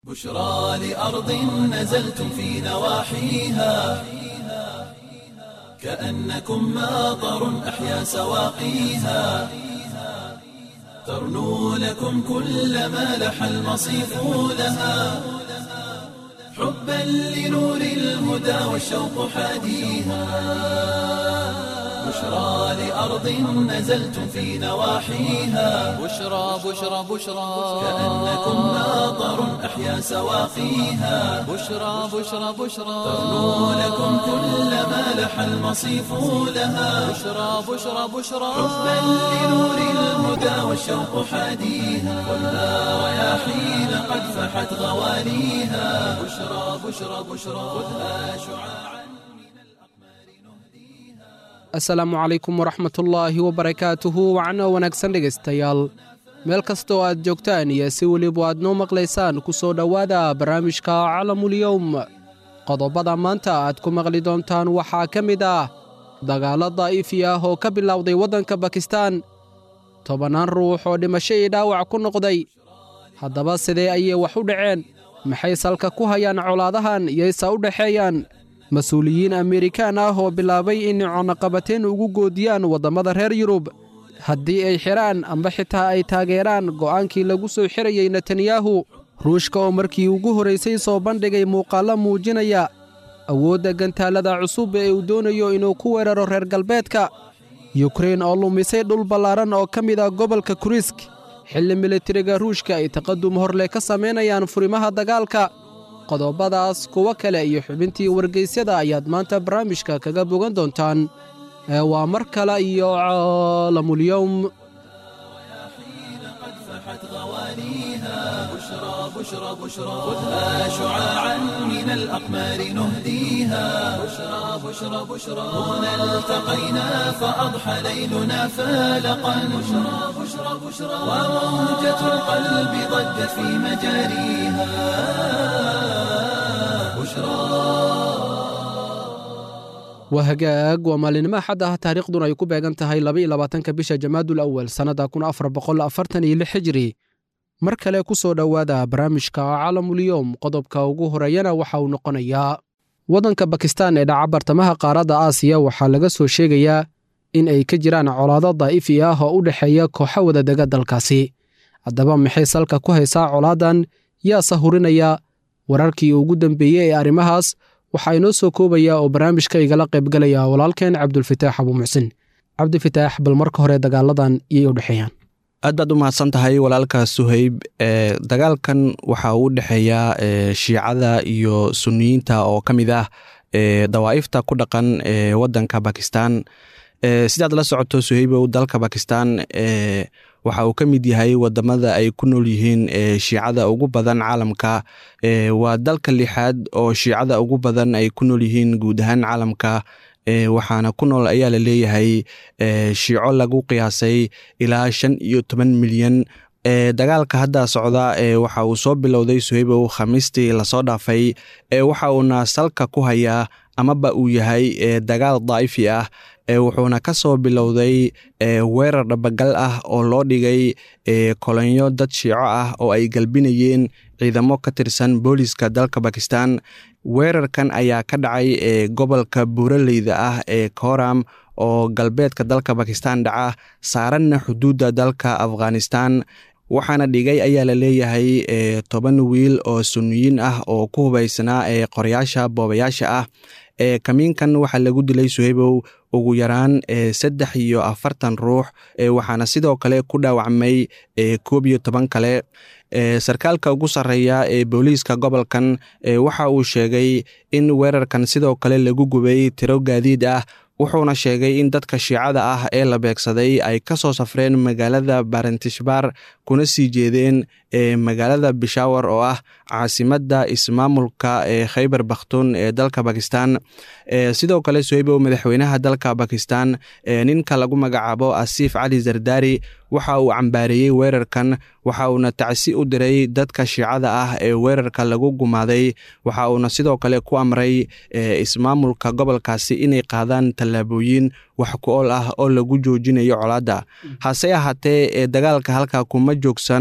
بشرى لأرض نزلتم في نواحيها كأنكم ماطر أحيا سواقيها ترنو لكم كل ما لح المصيف لها حبا لنور الهدى والشوق حاديها بشرى لأرض نزلتم في نواحيها بشرى بشرى بشرى كأنكم ماطر أحيا سواقيها بشرى بشرى بشرى ترنو لكم كل ما لح المصيف لها بشرى بشرى بشرى حبا لنور الهدى والشوق حاديها خذها رياحين قد فحت غواليها بشرى بشرى بشرى خذها شعاعا asalaamu calaykum waraxmatullaahi wabarakaatuhu wacno wanaagsan dhegaystayaal meel kasta oo aad joogtaan iyo si weliba aad noo maqlaysaan ku soo dhowaada barnaamijka calamulyowm qodobada maanta aad ku maqli doontaan waxaa ka mid ah dagaallo daa'ifi ah oo ka bilowday waddanka bakistaan tobannaan ruux oo dhimasho iyo dhaawac ku noqday haddaba sidee ayay wax u dhaceen maxay salka ku hayaan colaadahan iyaysa u dhexeeyaan mas-uuliyiin amerikaan ah oo bilaabay inay cunaqabateen ugu goodiyaan waddammada reer yurub haddii ay xidhaan amba xitaa ay taageeraan go'aankii lagu soo xirayey netanyahu ruushka oo markii ugu horraysay soo bandhigay muuqaallo muujinaya awoodda gantaallada cusub ee uu doonayo inuu ku weeraro reer galbeedka yukrein oo lumisay dhul ballaaran oo ka mid ah gobolka kurisk xilli militariga ruushka ay taqadum horleh ka samaynayaan furimaha dagaalka qodobadaas kuwo kale iyo xubintii wargaysyada ayaad maanta barnaamijka kaga bogan doontaan ee waa mar kale iyo caalamulyowm قد فحت غواليها بشرى بشرى بشرى خذها شعاعا من الأقمار نهديها بشرى بشرى بشرى هنا التقينا فأضحى ليلنا فالقا بشرى بشرى بشرى وموجة القلب ضجت في مجاريها بشرى waa hagaag waa maalinimo axad ah taariikhduna ay ku beegan tahay labaiyo labaatanka bisha jamaadul awal sannadda kun afar boqol afartan iyo lix xijiri mar kale ku soo dhowaada barnaamijka calamulyowm qodobka ugu horeeyana waxa uu noqonayaa waddanka bakistaan ee dhaca bartamaha qaaradda aasiya waxaa laga soo sheegayaa in ay ka jiraan colaado daa'ifi ah oo u dhexeeya kooxo wadadega dalkaasi haddaba maxay salka ku haysaa colaadan yaase hurinaya wararkii ugu dambeeyey ee arrimahaas waxaa inoo soo koobaya oo barnaamijka igala qaybgalaya walaalkeen cabdulfataax abuu muxsin cabdifataax bal marka hore dagaaladan iyay u dhexeeyaan aad baad u mahadsan tahay walaalka suhayb e dagaalkan waxa uu u dhexeeyaa e shiicada iyo suniyiinta oo ka mid ah e dawaa'ifta ku dhaqan e waddanka bakistan e sidaad la socoto suhaybow dalka bakistan e waxa uu ka mid yahay wadamada ay ku nool yihiin e shiicada ugu badan caalamka e waa dalka lixaad oo shiicada ugu badan ay ku nool yihiin guud ahaan caalamka e waxaana ku nool ayaa la leeyahay e shiico lagu qiyaasay ilaa shan iyo toban milyan e dagaalka hadda socda e waxa uu soo bilowday suhaybow khamiistii lasoo dhaafay e waxa uuna salka ku hayaa amaba uu yahay e dagaal daa'ifi ah e wuxuuna ka soo bilowday e weerar dhabagal ah oo loo dhigay e kolonyo dad shiico ah oo ay galbinayeen ciidamo ka tirsan booliska dalka bakistan weerarkan ayaa ka dhacay e gobolka buuraleyda ah ee koram oo galbeedka dalka bakistan dhaca saaranna xuduudda dalka afghanistan waxaana dhigay ayaa la leeyahay e toban wiil oo suniyiin ah oo ku hubaysnaa ee qorayaasha boobayaasha ah e kamiinkan waxaa lagu dilay suhaybow ugu yaraan e saddex iyo afartan ruux e waxaana sidoo kale ku dhaawacmay e koob iyo toban kale e sarkaalka ugu sarreeya ee booliiska gobolkan e waxa uu sheegay in weerarkan sidoo kale lagu gubay tiro gaadiid ah wuxuuna sheegay in dadka shiicada ah ee la beegsaday ay ka soo safreen magaalada barentishbar kuna sii jeedeen ee magaalada bishawar oo ah caasimadda ismaamulka ee khaybar bakhtun ee dalka bakistan e sidoo kale sohaybow madaxweynaha dalka bakistan ee ninka lagu magacaabo asiif cali zardari waxa uu cambaareeyey weerarkan waxa uuna tacsi u diray dadka shiicada ah ee weerarka lagu gumaaday waxa uuna sidoo kale ku amray ismaamulka gobolkaasi inay qaadaan tallaabooyin wax ku ool ah oo lagu joojinayo colaadda hase ahaatee ee dagaalka halkaa kuma joogsan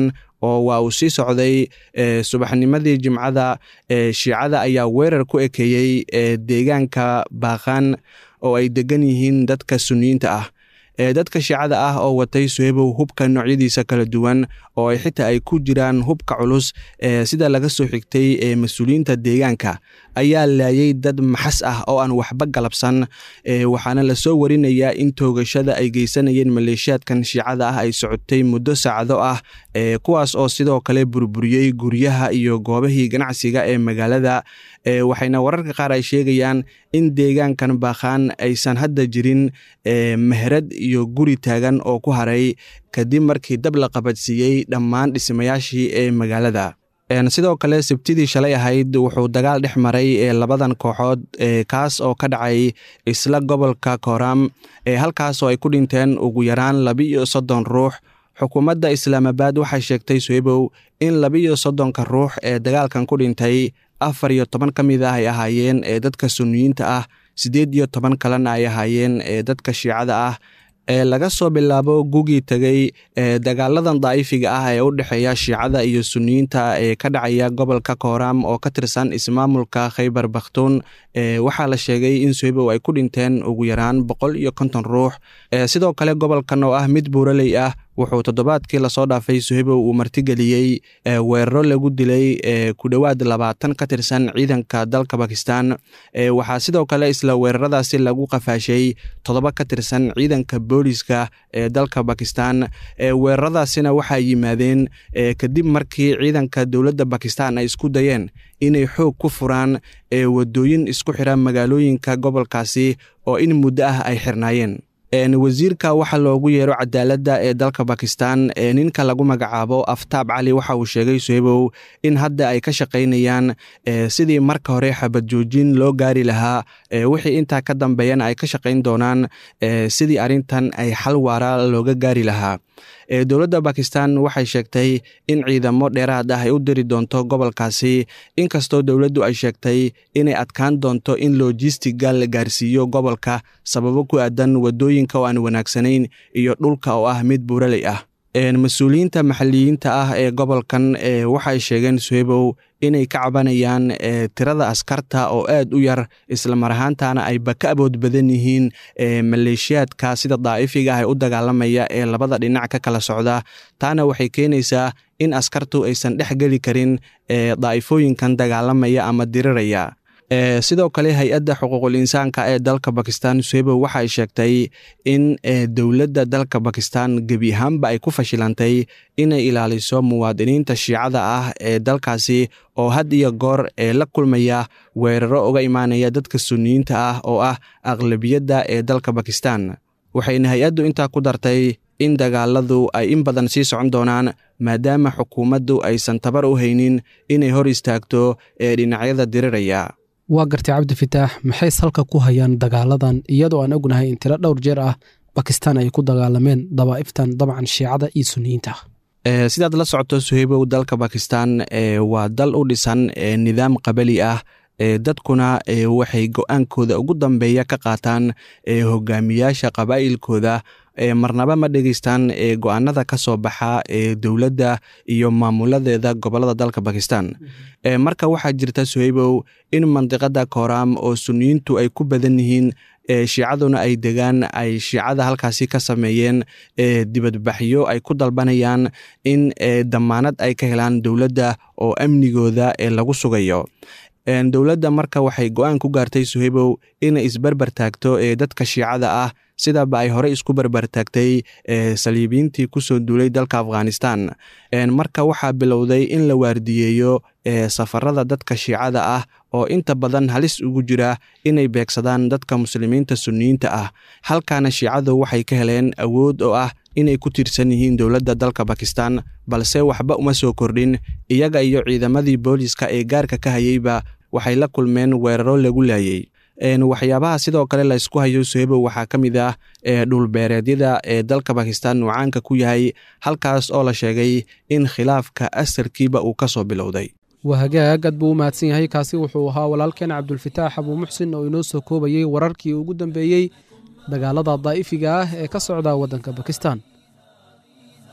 oo waa uu sii socday subaxnimadii jimcada shiicada ayaa weerar ku ekeeyey deegaanka baaqaan oo ay degan yihiin dadka suniyiinta ah dadka shiicada ah oo watay suhebow hubka noocyadiisa kala duwan oo ay xitaa ay ku jiraan hubka culus sida laga soo xigtay mas-uuliyiinta deegaanka ayaa laayay dad maxas ah oo aan waxba galabsan waxaana lasoo warinayaa in toogashada ay geysanayeen maleeshiyaadkan shiicada ah ay socotay muddo saacado ah kuwaas oo sidoo kale burburiyey guryaha iyo goobahii ganacsiga ee magaalada waxayna wararka qaar ay sheegayaan in deegaankan baakhaan aysan hadda jirin meherad iyo guri taagan oo ku haray kadib markii dab la qabadsiiyey dhammaan dhismayaashii ee magaalada sidoo kale sabtidii shalay ahayd wuxuu dagaal dhex maray labadan kooxood kaas oo ka dhacay isla gobolka kooram halkaas oo ay ku dhinteen ugu yaraan labiiyo soddon ruux xukuumadda islaamabaad waxay sheegtay suhebow in labiiyo soddonka ruux ee dagaalkan ku dhintay afar iyo toban ka mid ah ay ahaayeen ee dadka suniyiinta ah siddeed iyo toban kalena ay ahaayeen ee dadka shiicada ah ee laga soo bilaabo gugii tegey ee dagaaladan daa'ifiga ah ee u dhexeeya shiicada iyo suniyiinta ee ka dhacaya gobolka kooram oo ka tirsan ismaamulka khaybar bakhtuun waxaa la sheegay in suhebow ay ku dhinteen ugu yaraan boqol iyo konton ruux sidoo kale gobolkan oo ah mid buuraley ah wuxuu toddobaadkii lasoo dhaafay suhebow uu martigeliyey weeraro lagu dilay ku dhowaad labaatan ka tirsan ciidanka dalka bakistan waxaa sidoo kale isla weeraradaasi lagu qafaashay toddoba ka tirsan ciidanka booliska ee dalka bakistan weeraradaasina waxaa yimaadeen kadib markii ciidanka dowladda bakistan ay isku dayeen inay xoog ku furaan wadooyin isku xira magaalooyinka gobolkaasi oo in muddo ah ay xirnaayeen wasiirka waxaa loogu yeero cadaaladda ee dalka bakistan ninka lagu magacaabo aftaab cali waxa uu sheegay suhebow in hadda ay ka shaqaynayaan sidii marka hore xabad joojin loo gaari lahaa wixii intaa ka dambeeyana ay ka shaqayn doonaan sidii arrintan ay xal waara looga gaari lahaa dowladda bakistan waxay sheegtay in ciidamo dheeraad ah ay u diri doonto gobolkaasi inkastoo dowladdu ay sheegtay inay adkaan doonto in lojistiga la gaarsiiyo gobolka sababo ku aadan wadooyinka oo aan wanaagsanayn iyo dhulka oo ah mid buuraley ah mas-uuliyiinta maxalliyiinta ah ee gobolkan waxay sheegeen suhebow inay ka cabanayaan tirada askarta oo aad u yar islamar ahaantana ayba ka abood badan yihiin maleeshiyaadka sida daa'ifiga ah ee u dagaalamaya ee labada dhinac ka kala socda taana waxay keenaysaa in askartu aysan dhex geli karin daa'ifooyinkan dagaalamaya ama diriraya sidoo kale hay-adda xuquuqul insaanka ee dalka bakistan suhebow waxay sheegtay in dowladda dalka bakistan gebi ahaanba ay ku fashilantay inay ilaaliso muwaadiniinta shiicada ah ee dalkaasi oo had iyo goor ee la kulmaya weeraro uga imaanaya dadka suniyiinta ah oo ah aqlabiyadda ee dalka bakistan waxayna hay-addu intaa ku dartay in dagaaladu ay in badan sii socon doonaan maadaama xukuumaddu aysan tabar u haynin inay hor istaagto ee dhinacyada diriraya waa gartay cabdi fitaax maxay salka ku hayaan dagaaladan iyadoo aan ognahay in tiro dhowr jeer ah bakistan ay ku dagaalameen dabaa'iftan dabcan shiicada iyo suniyiinta sidaad la socoto suheybow dalka bakistan waa dal u dhisan nidaam qabali ah dadkuna waxay go-aankooda ugu dambeeya ka qaataan hogaamiyaasha qabaa'ilkooda marnaba ma dhegeystaan go-aanada ka soo baxa ee dowladda iyo maamuladeeda gobolada dalka bakistan marka waxaa jirta suheybow in mandiqada kooram oo suniyiintu ay ku badan yihiin shiicaduna ay degaan ay shiicada halkaasi ka sameeyeen dibadbaxyo ay ku dalbanayaan in damaanad ay ka helaan dowladda oo amnigooda lagu sugayo dowladda marka waxay go-aan ku gaartay suheybow inay isbarbar taagto ee dadka shiicada ah sidaba ay horey isku barbar taagtay saliibiyiintii kusoo duulay dalka afghanistan marka waxaa bilowday in la waardiyeeyo safarada dadka shiicada ah oo inta badan halis ugu jira inay beegsadaan dadka muslimiinta suniyiinta ah halkaana shiicadu waxay ka heleen awood oo ah inay ku tiirsan yihiin dowladda dalka bakistan balse waxba uma soo kordhin iyaga iyo ciidamadii booliska ee gaarka ka hayeyba waxay la kulmeen weeraro lagu laayey waxyaabaha sidoo kale la ysku hayo suhebow waxaa ka mid ah dhulbeereedyada ee dalka bakistan uu caanka ku yahay halkaas oo la sheegay in khilaafka asarkiiba uu ka soo bilowday waa hagaag aad buu u mahadsan yahay kaasi wuxuu ahaa walaalkeen cabdulfitaax abuu muxsin oo inoo soo koobayey wararkii ugu dambeeyey dagaalada daa'ifiga ah ee ka socda waddanka bakistan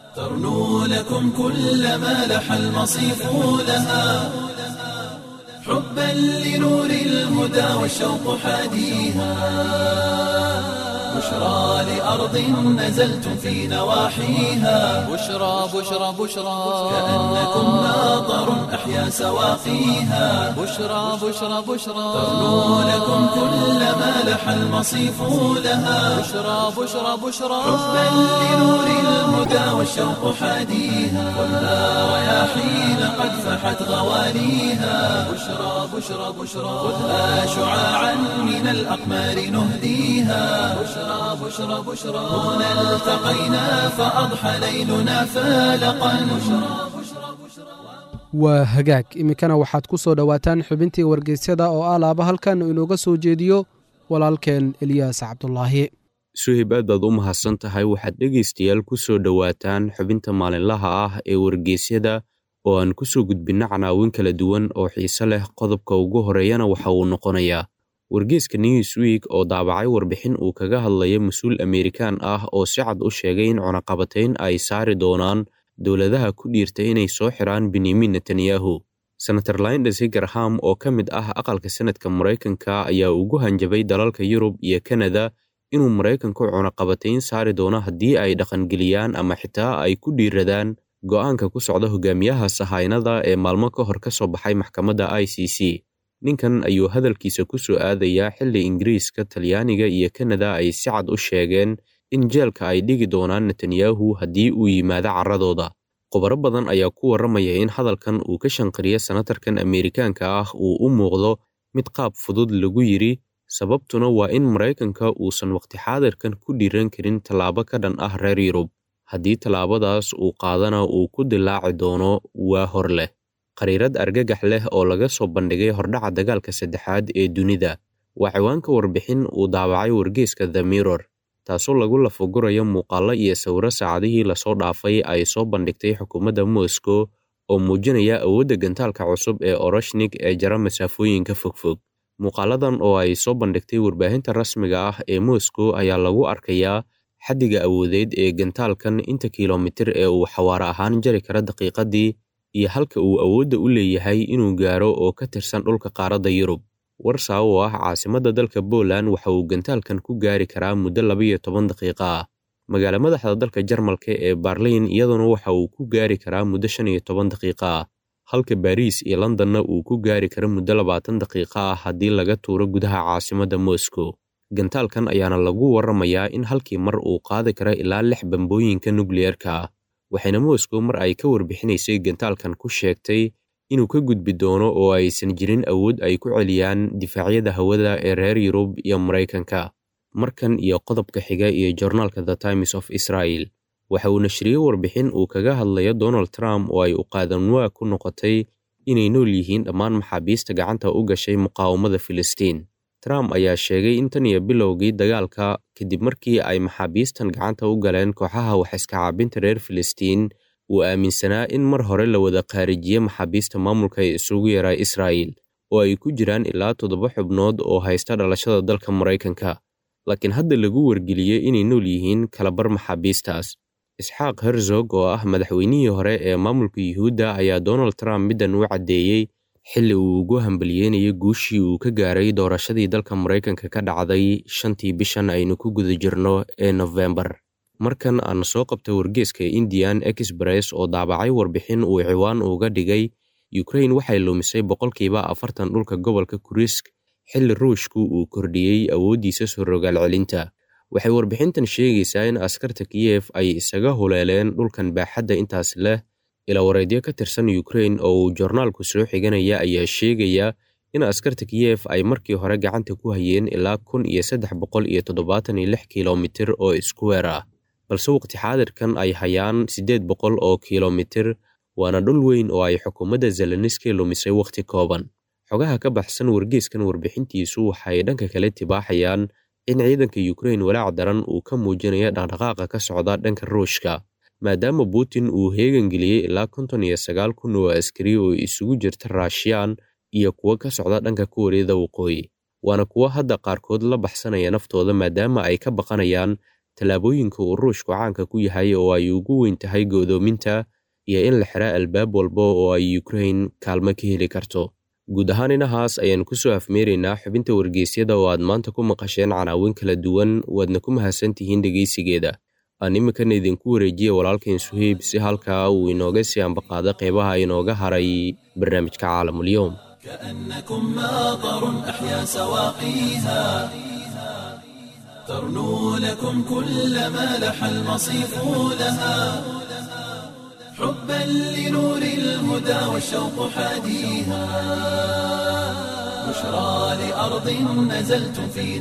ترنو لكم كل ما لح المصيف لها حبا لنور الهدى والشوق حاديها بشرى لأرض نزلتم في نواحيها بشرى بشرى بشرى كأنكم ناظر أحيا سواقيها بشرى بشرى بشرى ترنو لكم كل ما لح المصيف لها بشرى بشرى بشرى حبا لنور الهدى والشوق حاديها خذها رياحين قد فحت غواليها بشرى بشرى بشرى خذها شعاعا من الأقمار نهديها بشرى بشرى بشرى هنا التقينا فأضحى ليلنا فالقا waa hagaag iminkana waxaad ku soo dhowaataan xubintii wargeysyada oo ah laaba halkan inooga soo jeediyo walaalkeen eliyaas cabdulaahi suhib aad baad u mahadsan tahay waxaad dhegaystayaal ku soo dhowaataan xubinta maalinlaha ah ee wargeysyada oo aan ku soo gudbinno canaawin kala duwan oo xiise leh qodobka ugu horeeyana waxa uu noqonayaa wargeyska newsweek oo daabacay warbixin uu kaga hadlaya mas-uul amerikaan ah oo si cad u sheegay in cunaqabatayn ay saari doonaan dowladaha ku dhiirta inay soo xiraan benyamin netanyahu senator lindes graham oo ka mid ah aqalka senadka maraykanka ayaa ugu hanjabay dalalka yurub iyo kanada inuu maraykanku cunaqabatayn saari doono haddii ay dhaqangeliyaan ama xitaa ay ku dhiiradaan go'aanka ku socda hogaamiyaha sahaynada ee maalmo ka hor ka soo baxay maxkamadda i c c ninkan ayuu hadalkiisa ku soo aadayaa xilli ingiriiska talyaaniga iyo kanada ay si cad u sheegeen in jeelka ay dhigi doonaan netanyahu haddii uu yimaado carradooda khubaro badan ayaa ku warramaya in hadalkan uu ka shanqariya senatarkan ameerikaanka ah uu u muuqdo mid qaab fudud lagu yidhi sababtuna waa in maraykanka uusan waqti xaadirkan ku dhiiran karin tallaabo ka dhan ah reer yurub haddii tallaabadaas uu qaadana uu ku dilaaci doono waa hor leh qariirad argagax leh oo laga soo bandhigay hordhaca dagaalka saddexaad ee dunida waa ciwaanka warbixin uu daabacay wargeyska the mirror taasoo lagu lafagurayo muuqaallo iyo sawiro saacadihii lasoo dhaafay ay soo bandhigtay xukuumadda moscow oo muujinaya awoodda gantaalka cusub ee oroshnik ee jara masaafooyinka fogfog muuqaaladan oo ay soo bandhigtay warbaahinta rasmiga ah ee moscow ayaa lagu arkayaa xaddiga awoodeed ee gantaalkan inta kilomitir ee uu xawaare ahaan jari kara daqiiqadii iyo halka uu awoodda u leeyahay inuu gaaro oo ka tirsan dhulka qaaradda yurub warsaw oo ah caasimadda dalka Poland waxa uu gantaalkan ku gaari karaa muddo labayo toban daqiiqo ah magaalo madaxda dalka Jarmalka ee Berlin iyaduna waxa uu ku gaari karaa muddo shan iyo toban daqiiqo ah halka Paris iyo Londonna uu ku gaari karo muddo labaatan daqiiqo ah haddii laga tuuro gudaha caasimadda Moscow gantaalkan ayaana lagu warramayaa in halkii mar uu qaadi karo ilaa lix bambooyinka nukliyeerka ah waxayna Moscow mar ay ka warbixinaysay gantaalkan ku sheegtay inuu ka gudbi doono oo aysan jirin awood ay ku celiyaan difaacyada hawada ee reer Yurub iyo Maraykanka markan iyo qodobka xiga iyo joornaalka The Times of Israel waxa uu nashriyey warbixin uu kaga hadlayo Donald Trump oo ay u qaadanwaa ku noqotay inay nool yihiin dhammaan maxaabiista gacanta u gashay muqaawamada Filistiin Trump ayaa sheegay in tan iyo bilowgii dagaalka kadib markii ay maxaabiistan gacanta u galeen kooxaha wax iska caabinta reer Filistiin uu aaminsanaa in mar hore la wada qaarijiye maxaabiista maamulka ee isugu yaraa Israa'iil oo ay ku jiraan ilaa toddoba xubnood oo haysta dhalashada dalka Maraykanka laakiin hadda lagu wargeliyey inay nool yihiin kalabar maxaabiistaas isxaaq herzog oo ah madaxweynihii hore ee maamulka yuhuudda ayaa donald trump middan u caddeeyey xilli uu ugu hambalyeynayay guushii uu ka gaaray doorashadii dalka maraykanka ka dhacday shantii bishan aynu ku guda jirno ee nofembar markan aan soo qabta wargeeska indian express oo daabacay warbixin uu ciwaan uga dhigay ukrain waxay lumisay boqolkiiba afartan dhulka gobolka kurisk xilli ruushku uu kordhiyey awooddiisa soo rogaal celinta waxay warbixintan sheegaysaa in askarta kiyef ay isaga huleeleen dhulkan baaxadda intaas leh ilawareedyo ka tirsan ukrain oo uu joornaalku soo xiganaya ayaa sheegaya in askarta kiyef ay markii hore gacanta ku hayeen ilaa kun iyo saddex boqol iyo toddobaatan iyo lix kilomitir oo iskuweer ah balse waqti xaadirkan ay hayaan siddeed boqol oo kilomitir waana dhul weyn oo ay xukuumadda zeleniski lumisay wakhti kooban xogaha ka baxsan wargeeskan warbixintiisu waxay dhanka kale tibaaxayaan in ciidanka ukrain walaac daran uu ka muujinayo dhaqdhaqaaqa ka socda dhanka ruushka maadaama putin uu heegangeliyey ilaa konton iyo sagaal kun oo askari oo isugu jirta raashiyaan iyo kuwo ka socda dhanka kuwareeda waqooyi waana kuwo hadda qaarkood la baxsanaya naftooda maadaama ay ka baqanayaan tallaabooyinka uu ruushku caanka ku yahay oo ay ugu weyn tahay go'doominta iyo in la xiraa albaab walba oo ay ukrain kaalmo ka heli karto guud ahaan inahaas ayaan kusoo afmeeraynaa xubinta wargeysyada oo aad maanta ku maqasheen canaawin kala duwan waadna ku mahadsantihiin dhegaysigeeda aan iminkana idinku wareejiya walaalkain suheyb si halkaa uu inooga sii ambaqaado qeybaha inooga haray barnaamijka caalamulyoom كأنكم ماطر أحيا سواقيها ترنو لكم كل ما لح المصيف لها حبا لنور الهدى والشوق حاديها بشرى لأرض نزلتم في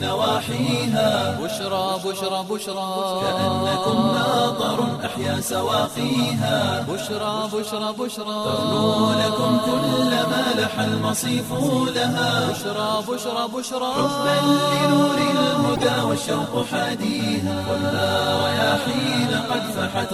نواحيها بشرى بشرى بشرى كأنكم ماطر أحيا سواقيها بشرى بشرى بشرى ترنو لكم كل ما لح المصيف لها بشرى بشرى بشرى حبا لنور الهدى والشوق حاديها والنار رياحين قد فحت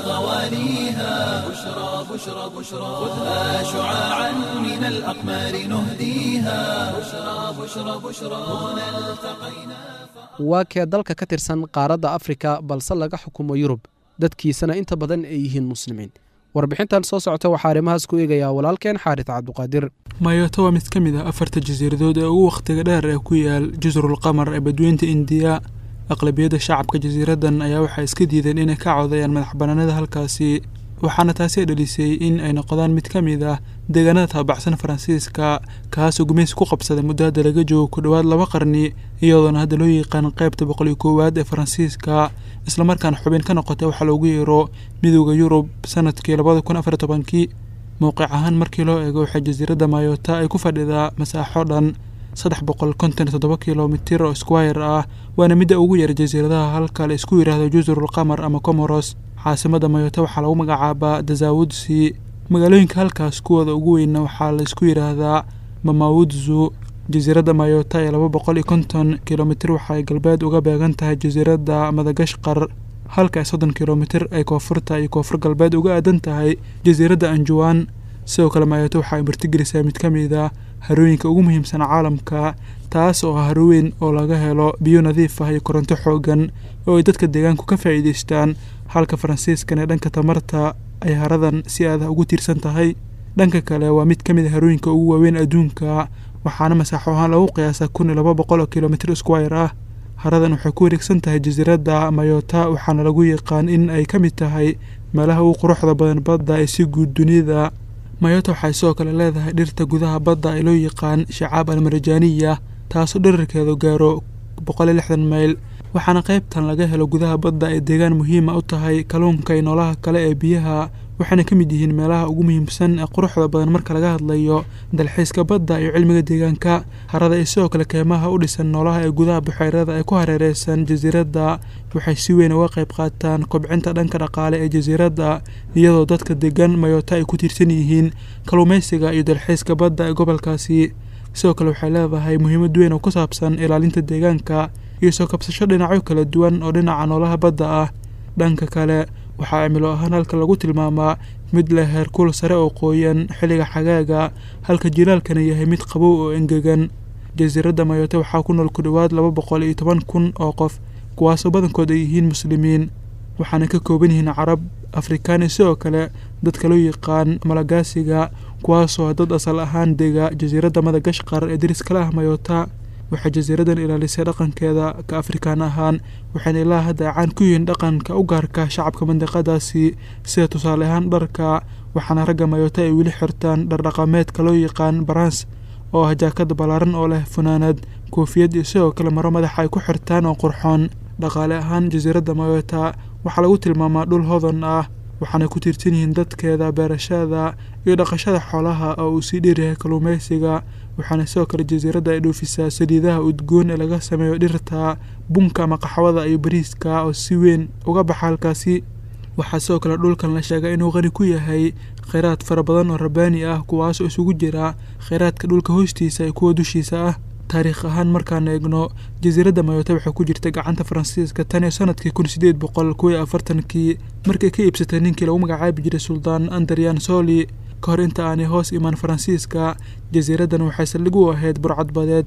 غواليها بشرى بشرى بشرى خذها شعاعا من الأقمار نهديها بشرى بشرى بشرى هنا التقينا waa kee dalka ka tirsan qaaradda afrika balse laga xukumo yurub dadkiisana inta badan ay yihiin muslimiin warbixintan soo socota waxaa arrimahaas ku eegayaa walaalkeen xaaris cabduqaadir mayoto waa mid ka mid ah afarta jasiiradood ee ugu wakhtiga dheer ee ku yaal jusrul qamar ee badweynta indiya aqlabiyadda shacabka jasiiraddan ayaa waxay iska diideen inay ka codayaan madaxbannaanida halkaasi waxaana taasi dhalisay in ay noqdaan mid ka mid ah deegaanada taabacsan faransiiska kaasoo gumaysi ku qabsaday muddo hadda laga joogo ku dhowaad laba qarni iyadoona hadda loo yaqaan qaybta boqol iyo koowaad ee faransiiska islamarkaana xubin ka noqotay waxaa loogu yeero midooda yurub sanadkii labada kun afar tobankii mowqic ahaan markii loo eego waxay jasiiradda mayota ay ku fadhidaa masaaxo dhan saddex boqol konton iyo toddoba kilomitir oo squire ah waana midda ugu yar jasiiradaha halka la isku yidhaahdo jusrul qamar ama comoros caasimada mayota waxaa lagu magacaabaa dazawudsi magaalooyinka halkaas kuwooda ugu weynna waxaa la isku yidhaahdaa mamawudzu jasiiradda mayota ee laba boqol iyo konton kilomitir waxaay galbeed uga beegan tahay jasiiradda madagashqar halka ay soddon kilomitir ay koonfurta iyo koonfur galbeed uga aadan tahay jasiiradda anjuwan sidoo kale mayoto waxa ay martigelisaa mid ka mid a harooyinka ugu muhiimsan caalamka taas oo ah haroweyn oo laga helo biyo nadiif ah iyo koronto xoogan oo ay dadka deegaanku ka faa'iidaystaan halka faransiiskan ee dhanka tamarta ay haradan si aadah ugu tiirsan tahay dhanka kale waa mid ka mid a harooyinka ugu waaweyn adduunka waxaana masaaxo ahaan lagu qiyaasaa kun iyo laba boqol oo kilomitir squire ah haradan waxay ku wareegsan tahay jasiiradda mayota waxaana lagu yaqaan in ay ka mid tahay meelaha ugu quruxda badan badda ee si guud dunida mayota waxay sidoo kale leedahay dhirta gudaha badda ee loo yaqaan shacaab almarjaaniya taasoo dherarkeedu gaaro boqol iyo lixdan mayl waxaana qaybtan laga helo gudaha badda ay deegaan muhiima u tahay kalluunka iyo noolaha kale ee biyaha waxayna ka mid yihiin meelaha ugu muhiimsan ee quruxda badan marka laga hadlayo dalxiiska badda iyo cilmiga deegaanka harada iyo sidoo kale keymaha u dhisan noolaha ee gudaha buxeyrada ee ku hareereysan jasiiradda waxay si weyn uga qayb qaataan kobcinta dhanka dhaqaale ee jasiiradda iyadoo dadka degan mayota ay ku tiirsan yihiin kalluumaysiga iyo dalxiiska badda ee gobolkaasi sidoo kale waxay leedahay muhiimad weyn oo ku saabsan ilaalinta deegaanka iyo soo kabsasho dhinacyo kala duwan oo dhinaca noolaha badda ah dhanka kale waxaa cimilo ahaan halka lagu tilmaamaa mid leh heerkuul sare oo qooyan xilliga xagaaga halka jilaalkana yahay mid qabow oo engegan jasiiradda mayote waxaa ku nool ku dhowaad laba boqol iyo toban kun oo qof kuwaasoo badankood ay yihiin muslimiin waxaana ka kooban yihiin carab afrikaan iyo sidoo kale dadka loo yaqaan malagaasiga kuwaasoo dad asal ahaan dega jasiiradda madagashqar ee deriskala ah mayota waxay jasiiraddan ilaalisay dhaqankeeda ka afrikaan ahaan waxayna ilaa hadda caan ku yihiin dhaqanka u gaarka shacabka mandiqadaasi sida tusaale ahaan dharka waxaana ragga mayota ay weli xirtaan dhardhaqameedka loo yaqaan barans oo ah jaakada ballaaran oo leh funaanad koofiyad iyo sidoo kale maro madaxa ay ku xirtaan oo qurxoon dhaqaale ahaan jasiiradda mayota waxaa lagu tilmaamaa dhul hodan ah waxaana ku tiirsan yihiin dadkeeda beerashada iyo dhaqashada xoolaha oo uu sii dheeryahay kalluumaysiga waxaana sidoo kale jasiiradda ay dhoofisaa saliidaha udgoon ee laga sameeyo dhirta bunka ama qaxwada iyo bariiska oo si weyn uga baxa halkaasi waxaa sidoo kale dhulkan la sheegay inuu qani ku yahay kheyraad fara badan oo rabaani ah kuwaasoo isugu jira kheyraadka dhulka hoostiisa iyo kuwa dushiisa ah taariikh ahaan markaan eegno jasiiradda mayota waxay ku jirtay gacanta faransiiska tan iyo sanadkii kun sideed boqol kuw iyo afartankii markay ka iibsatay ninkii lagu magacaabi jiray suldaan andarian soli ka hor inta aanay hoos imaan faransiiska jasiiraddan waxay saldhig u ahayd burcadbadeed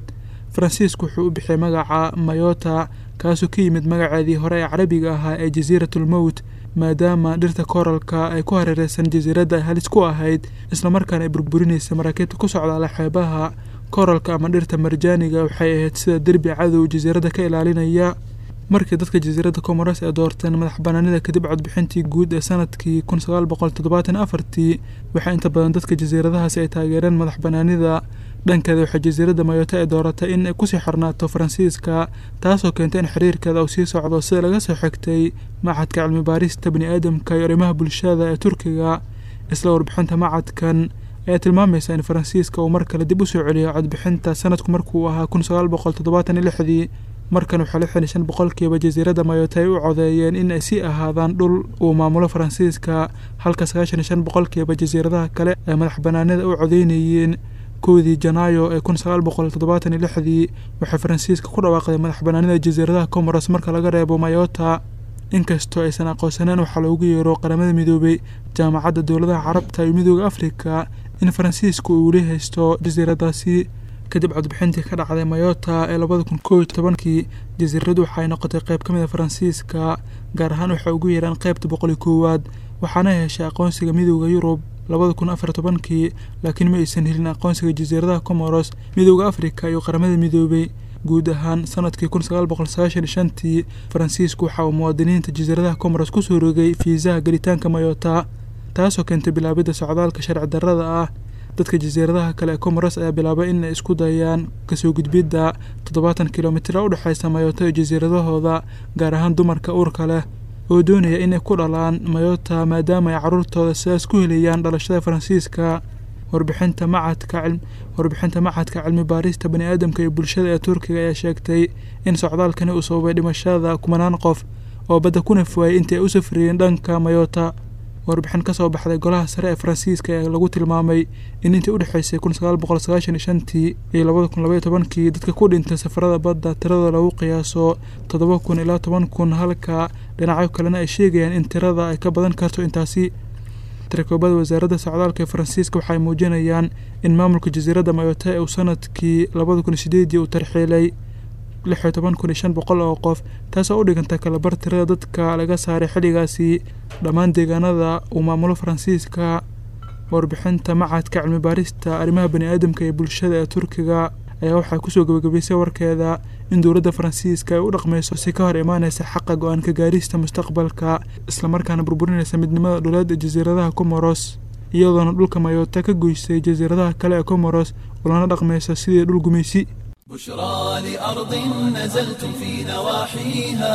faransiisku wuxuu u bixiyay magaca mayota kaasoo ka yimid magaceedii hore ee carabiga ahaa ee jasiiratulmowt maadaama dhirta kooralka ay ku hareereysan jasiiradda ay halis ku ahayd islamarkaana ay burburinaysa maraakiibta ku socdaala xeebaha kooralka ama dhirta marjaaniga waxay ahayd sida derbi cadow jasiiradda ka ilaalinaya markii dadka jasiiradda comoros ee doorteen madax banaanida kadib codbixintii guud ee sanadkii kun sagaal boqol toddobaatan afartii waxaa inta badan dadka jasiiradahaasi ay taageereen madax banaanida dhankeeda waxay jasiiradda mayota ay dooratay in ay kusii xirnaato faransiiska taasoo keentay in xiriirkeeda uu sii socdo sida laga soo xigtay macadka cilmi baarista bani aadamka iyo arrimaha bulshada ee turkiga isla warbixinta macadkan ayaa tilmaamaysa in faransiiska uu mar kale dib u soo celiyo codbixinta sanadku markuu ahaa kun sagaal boqol toddobaatan iyo lixdii markan waxaa lixdan iyo shan boqolkiiba jasiiradda mayota ay u codeeyeen in ay sii ahaadaan dhul uu maamulo faransiiska halka sagaashan iyo shan boqolkiiba jasiiradaha kale ay madax banaanida u codeynayeen kowdii janaayo ee kun sagaal boqol toddobaatan iyo lixdii waxay faransiiska ku dhawaaqday madax banaanida jasiiradaha comoros marka laga reebo mayota inkastoo aysan aqoonsaneen waxaa loogu yeero qaramada midoobay jaamacadda dowladaha carabta iyo midooda afrika in faransiisku uu weli haysto jasiiradaasi kadib codbixintii ka dhacday mayota ee labada kun koob iyo tobankii jasiiradu waxaay noqotay qayb ka mid a faransiiska gaar ahaan waxay ugu yeeraan qaybta boqol iyo koowaad waxaana heshay aqoonsiga midooda yurub labada kun afar tobankii laakiin ma aysan helin aqoonsiga jasiiradaha comoros midooda afrika iyo qaramada midoobay guud ahaan sanadkii kun sagaal boqol sagaashan iyo shantii faransiisku waxa uu muwaadiniinta jasiiradaha comoros kusoo rogay fiisaha gelitaanka mayota taasoo keentay bilaabidda socdaalka sharci darrada ah dadka jasiiradaha kale ee comoros ayaa bilaabay in ay isku dayaan kasoo gudbidda toddobaatan kilomitira u dhexaysa mayota iyo jasiiradahooda gaar ahaan dumarka uurka leh oo doonaya inay ku dhalaan mayota maadaama ay carruurtooda sidaas ku helayaan dhalashada faransiiska warbixinta macadka warbixinta macadka cilmi baarista bani aadamka iyo bulshada ee turkiga ayaa sheegtay in socdaalkani uu sababay dhimashada kumanaan qof oo badda ku nafwaayay intii ay u safriyeen dhanka mayota warbixin ka soo baxday golaha sare ee faransiiska ee lagu tilmaamay in intii u dhexaysay kun sagaal boqol sagaashan iyo shantii iyo labada kun labaiyo tobankii dadka ku dhintay safarada badda tiradooda lagu qiyaaso toddoba kun ilaa toban kun halka dhinacyo kalena ay sheegayaan in tirada ay ka badan karto intaasi tirakoobada wasaaradda socdaalka ee faransiiska waxay muujinayaan in maamulka jasiiradda mayota ee uu sanadkii labada kun sideedii uu tarxiilay lix iyo toban kun iyo shan boqol oo qof taasoo u dhiganta kalabar tirada dadka laga saaray xilligaasi dhammaan deegaanada uu maamulo faransiiska warbixinta macadka cilmi baarista arrimaha bani aadamka ee bulshada ee turkiga ayaa waxay kusoo gabagabaysay warkeeda in dowladda faransiiska ay u dhaqmayso si ka hor imaanaysa xaqa go-aanka gaarista mustaqbalka islamarkaana burburinaysa midnimada dhuleed ee jasiiradaha comoros iyadoona dhulka mayota ka goysay jasiiradaha kale ee comoros ulana dhaqmaysa sidii dhul gumaysi بشرى لأرض نزلتم في نواحيها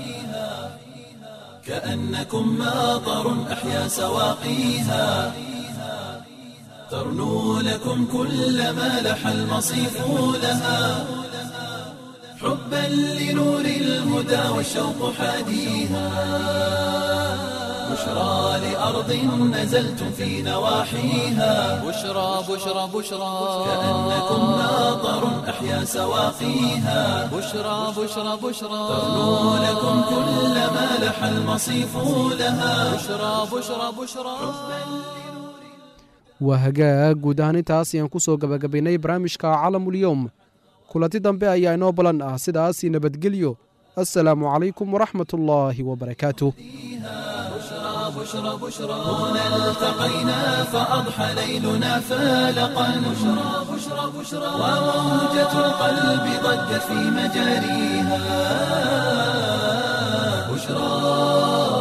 كأنكم ماطر أحيا سواقيها ترنو لكم كل ما لح المصيف لها حبا لنور الهدى والشوق حاديها بشرى لأرض نزلتم في نواحيها بشرى بشرى بشرى كأنكم ماطر أحيا سواقيها بشرى بشرى بشرى ترنو لكم كل ما لح المصيف لها بشرى بشرى بشرى waa hagaag guud ahaan intaas ayaan ku soo gabagabaynay barnaamijka calamulyowm kulanti dambe ayaa inoo balan ah sidaas nabadgelyo assalaamu calaykum waraxmat ullaahi wabarakaatuh بشرى بشرى هنا التقينا فأضحى ليلنا فالقا بشرى بشرى بشرى وموجة القلب ضجت في مجاريها بشرى